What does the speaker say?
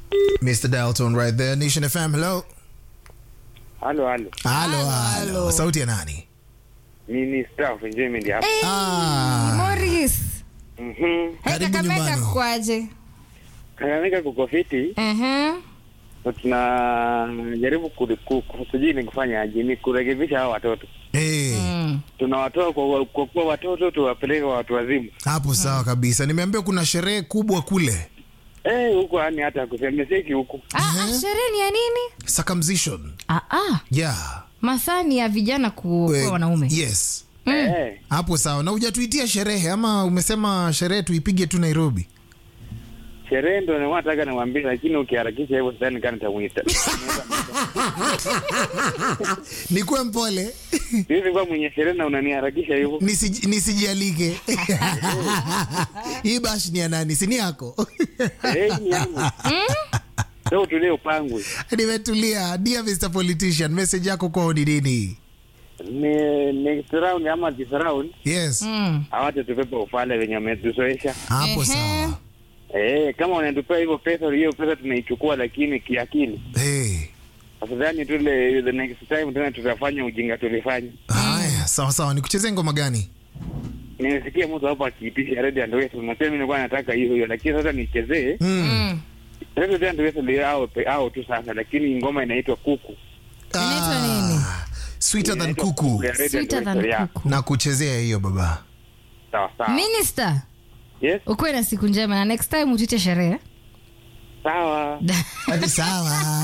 Mr. Dalton right there. Nation FM, hello. Halo, halo. Halo, halo. Sauti ya nani? Mimi staff enjoyment hapa. Hey, Ah. Morris. Mhm. Hey, Karibu Kakamega nyumbani. kwaje? Kakamega kuko fiti Mhm. na tunajaribu ku- ku- ku- sijui ni kufanya aje, ni kurekebisha hao watoto. Hey, Mm. Tunawatoa kwa kwa kuwa watoto tuwapeleke kwa watu wazima. hapo sawa kabisa. Nimeambia kuna sherehe kubwa kule. Eh, huko yani hata kusemeseki huko. Ah, ah, sherehe ni ya nini? Circumcision. Ah, ah. Yeah. Masaa ni ya vijana kuwa Eh, wanaume. Yes. Eh, Hapo sawa. Na hujatuitia sherehe ama umesema sherehe tuipige tu Nairobi? sherehe ndo nataka niwaambie, lakini ukiharakisha hivyo sidhani kama nitamuita. Nikuwe mpole. Hivi kwa mwenye sherehe na unaniharakisha hivyo. Nisij, nisijialike. Hii bash ni ya nani? Si ni yako? Eh, ni yangu. Leo tulee upangwe. Nimetulia. Dear Mr. Politician, message yako kwao ni nini? Ni next round ama this round Yes. Mm. hawacha tupepe ufale wenye wametuzoesha. Hapo Ehe. sawa. Eh, kama wanatupea hivyo pesa, hiyo pesa tunaichukua, lakini kiakili. Hey. Afadhali tule the next time tena tutafanya ujinga tulifanya. Haya, sawa sawa. Nikuchezee ngoma gani? Nimesikia mtu hapo akiitisha Red and West, nasema mimi nilikuwa nataka hiyo hiyo, lakini sasa nichezee Mm. Mm. Red and West ndio hao pe- hao tu sasa, lakini ngoma inaitwa Kuku. Inaitwa Ah, nini? Sweeter than Inaitwa kuku. ya Red and Sweeter West, than yeah. kuku. Na kuchezea hiyo baba. Sawa sawa. Minister, Yes, ukuwe na siku njema na next time utite sherehe. sawa. Hadi sawa.